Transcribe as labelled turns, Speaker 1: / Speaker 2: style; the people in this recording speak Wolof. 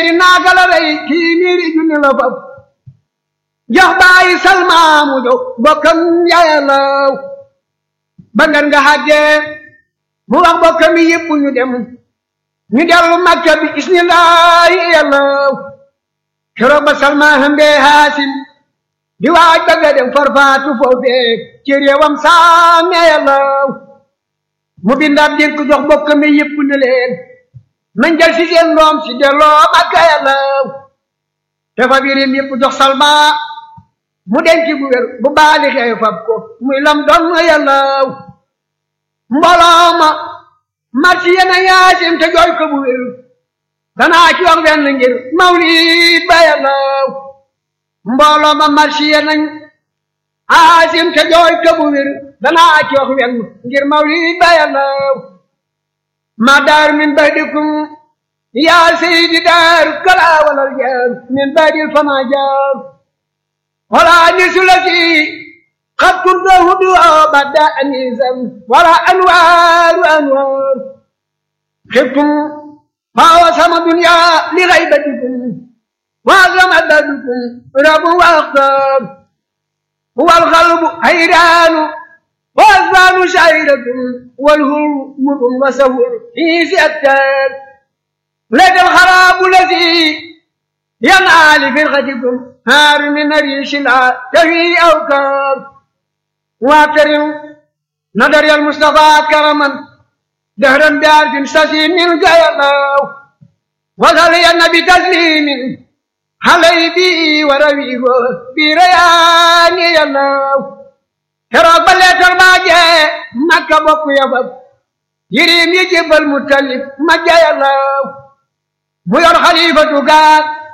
Speaker 1: naaga la rey kii miiri junni la fab jox bàyyi salmaamu jox bokkam yàllaw ba ngan nga xàggee mu wax bokkam yi yëpp ñu dem ñu dellu makka bi isnillaahi yàllaw keroog ba salmaa hëmbee haasim di waaj ba nga dem farfaatu foofee ci réewam saame yàllaw mu bindaab dénk jox bokkam yi yëpp ne leen nañ jël si seen doom si delloo makka yàllaw te fa birim yëpp jox salma mu denc bu wér bu baali xew fab ko muy lam doon yàllaw mbooloo ma marsi yena yaasim te jooy ko bu wér danaa ci wax benn ngir mawlid ba yàllaw mbooloo ma marsi yenañ aasim te jooy ko bu wér danaa ci wax benn ngir mawlid ba yàllaw ma daar min badikum yaa seydi daar kala walal jaar min badil fama jaar wala nisu la si qad kunta hudu bada anisan wala anwaaru anwaar xibtum fawa sama dunya li gaybatikum waazam adadukum rabu wa axtaar huwa alxalbu hayraanu والأذان شعيرة والهرمر وسهر في سأتان لك الخراب الذي ينعى لفرقتكم هار من ريش لا تهي أوكار واكرم نظر المصطفى كرما دهرا بعرف سسيم من قيلاو وصلي النبي تسليم علي بي ورويه بريان يلاو keroog ba leetar baa jee makka bokk yafab yirim yi jébbal mu talib ma jayalaw mu yor xalifatu gaag